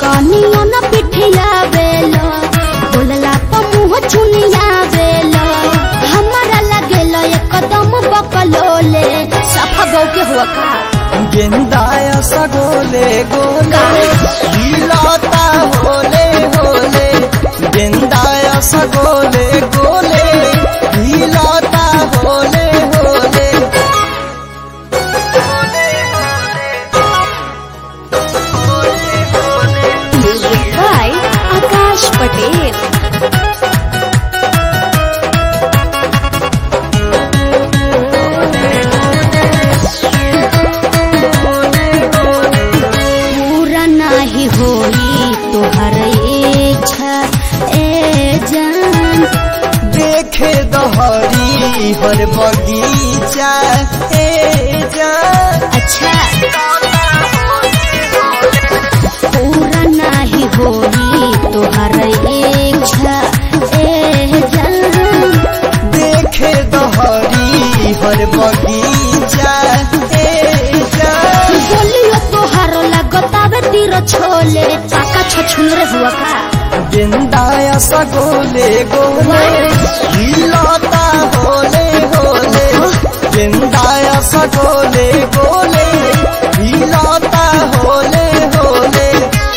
कनिया न पिठिया बेलो बोलला प मुँह चुनिया बेलो हमारा लगेलो एकदम बकलोले सफा गौ के हुआ का गेंदाय सगोले गोले हिलता होले होले गेंदाय सगोले गोले हिलता होले होले म्यूजिक बाय आकाश पटेल पूरा नाही होई तोहर इच्छा ए जान देखे दहरी हर बगीचा ए जान अच्छा पूरा नाही होई तोहर इच्छा ए जान देखे दहरी हर बगीचा ए जान बोलियो तोहार लगतावे तीर छोले चाका छछुन रे हुआ का गेंदाय सगोले गोले हिलता होले होले गेंदाय सगोले गोले हिलता होले होले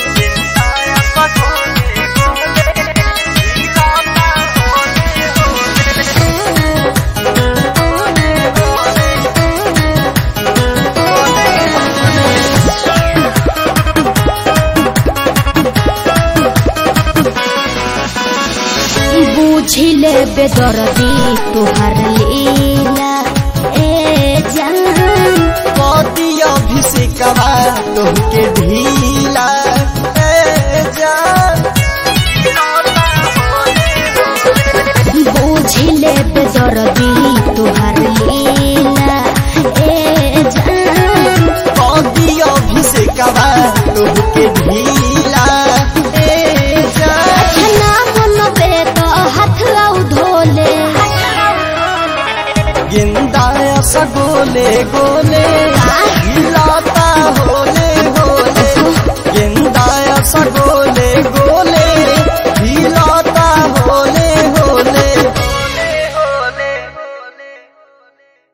बुझिले बेदर्दी तोहार लीला ए जान पति अभिषेकवा तोहके ढीला ए जान बुझिले बेदर्दी तोहार लीला ए जान पति अभिषेकवा तोहके ढीला